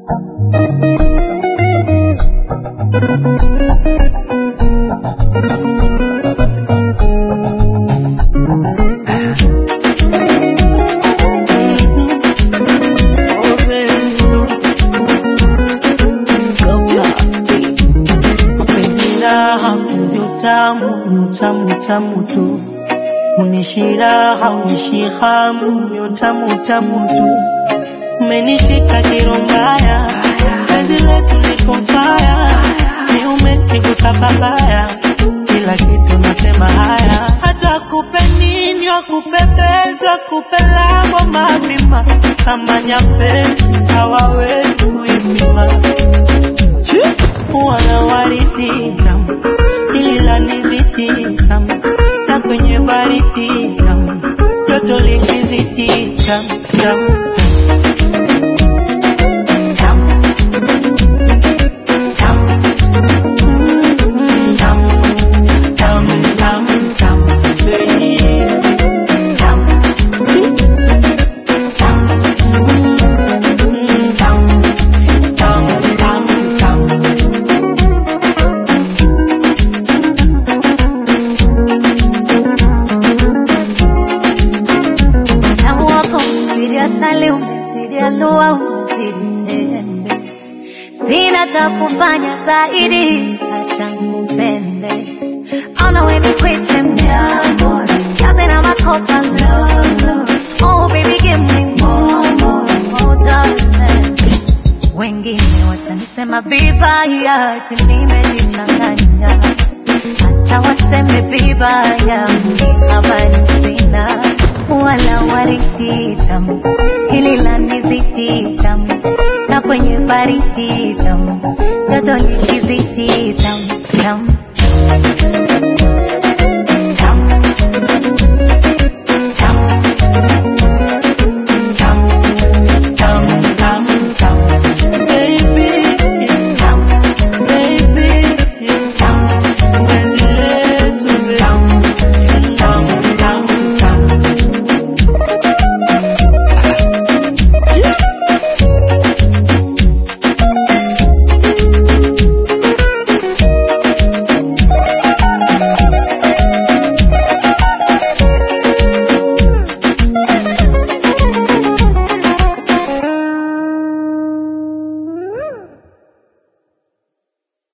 Penzi raha, penzi utamu, ni utamu utamu tu. Unishi raha, unishi hamu, ni utamu utamu tu. Umenishika kiro mbaya, penzi letu liko faya, ni umenigusa babaya, kila kitu nasema haya. Hata kupe nini, wakupepeza, kupe lako mapima, kama nyapezi hawawezi kuipima wana waridi tamu, hili la nizidi tamu, na kwenye baridi tamu, joto likizidi tamu tamu tamu tamu Mm, tamu tamu tamu tamu baby. tamu tamu Mm, tamu tamu tamu tamu Utamu wako umezidi asali, umezidi alua, umezidi tende. Sina cha kufanya zaidi, acha nikupende. Ona we nikwite mjambo, kaze na makopa lolo. Oh baby give me more, more, more darling. Wengine watanisema vibaya, ati nimejichanganya. Acha waseme vibaya, mimi habari sina. Wala waridi tamu, hili la nizidi tamu, na kwenye baridi tamu, joto likizidi tamu tamu